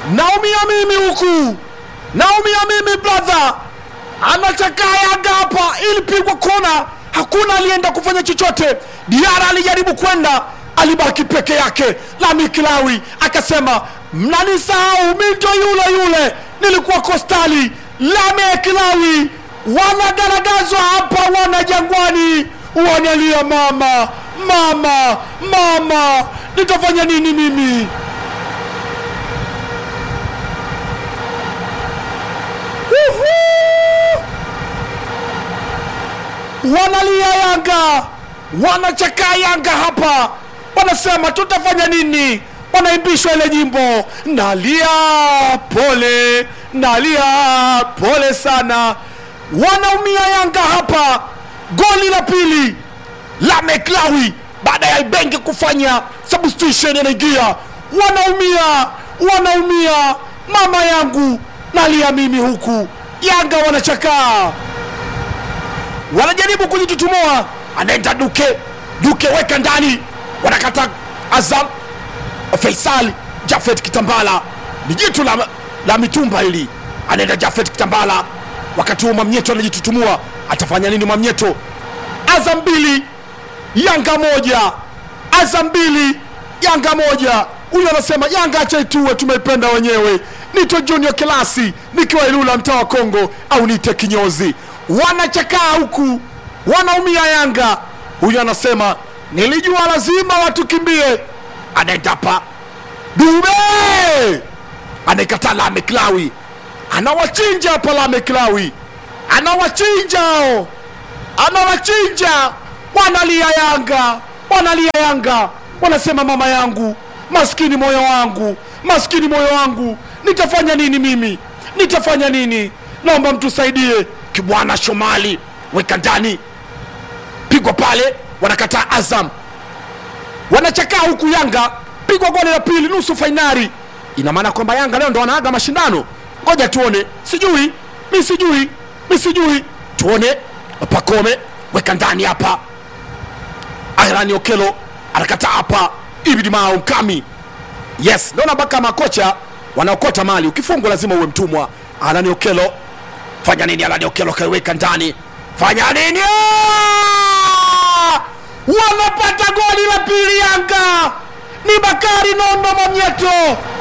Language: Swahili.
naumia mimi huku, naumia mimi brother. Anachakaa Yanga hapa, ilipigwa kona, hakuna alienda kufanya chochote. Diara alijaribu kwenda, alibaki peke yake. Lami Kilawi akasema mnanisahau, mi ndo yule yule nilikuwa Kostali. Lame Kilawi wanagaragazwa hapa, wana Jangwani wanalia, mama mama mama, nitafanya nini mimi? Uhu! wanalia Yanga, wanachakaa Yanga hapa, wanasema tutafanya nini? Wanaimbishwa ile nyimbo, nalia pole, nalia pole sana. Wanaumia Yanga hapa. Goli la pili la Meklawi baada ya Ibenge kufanya substitution, anaingia. Wanaumia, wanaumia, mama yangu, nalia mimi huku. Yanga wanachakaa wanajaribu kujitutumua, anaenda Duke, Duke weka ndani, wanakata Azam. Faisal Jafet Kitambala ni jitu la, la mitumba hili, anaenda Jafet Kitambala, wakati huo Mwamnyeto anajitutumua, atafanya nini Mwamnyeto? Azam mbili Yanga moja, Azam mbili Yanga moja. Huyu anasema Yanga acha ituwe, tumeipenda wenyewe. Nito Junior Kilasi nikiwa Ilula, mtaa wa Kongo, au nite kinyozi. Wanachakaa huku, wanaumia Yanga. Huyu anasema nilijua lazima watukimbie. Anaenda hapa Dube anaikataa Lame Klawi, anawachinja hapa Lame Klawi, anawachinja hao anawachinja wanalia Yanga, wanalia Yanga, wanasema mama yangu, maskini moyo wangu, maskini moyo wangu, nitafanya nini mimi? Nitafanya nini? Naomba mtusaidie. Kibwana Shomali weka ndani, pigwa pale, wanakataa Azam, wanachakaa huku Yanga, pigwa goli la pili, nusu fainali. Ina maana kwamba Yanga leo ndo wanaaga mashindano. Ngoja tuone, sijui mi, sijui mi, sijui tuone. Pakome weka ndani hapa, Ahrani Okelo anakataa hapa, Ibidi Mao Mkami. Yes, naona mpaka makocha wanaokota mali, ukifungwa lazima uwe mtumwa. Ahrani Okelo fanya nini? Ahrani Okelo kaiweka ndani, fanya nini? Ah! Wanapata goli la pili Yanga, ni Bakari Nondo Mwamnyeto